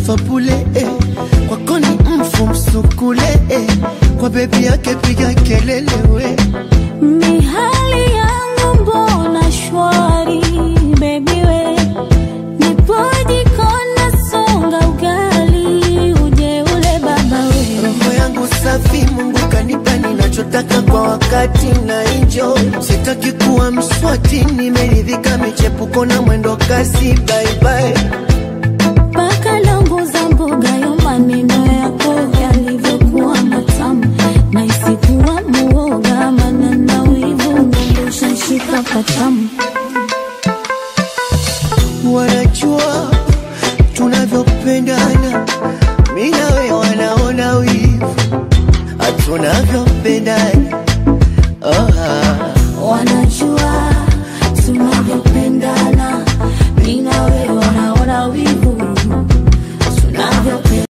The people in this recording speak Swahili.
fapule eh. kwako ni mfu msukule eh. kwa bebi yake piga kelele we Mihali yangu mbona shwari baby we Nipoji kona songa ugali uje ule baba we roho yangu safi mungu kanipa ninachotaka kwa wakati na enjoy sitaki kuwa mswati nimeridhika michepuko na mwendo kasi baibai Paka longo za mboga yo maneno yako yalivyokuwa matamu na isikuwa muoga maana na wivu nondosha shika patamu wanajua tunavyopendana mi nawe wanaona wivu hatunavyopendana oh, ah.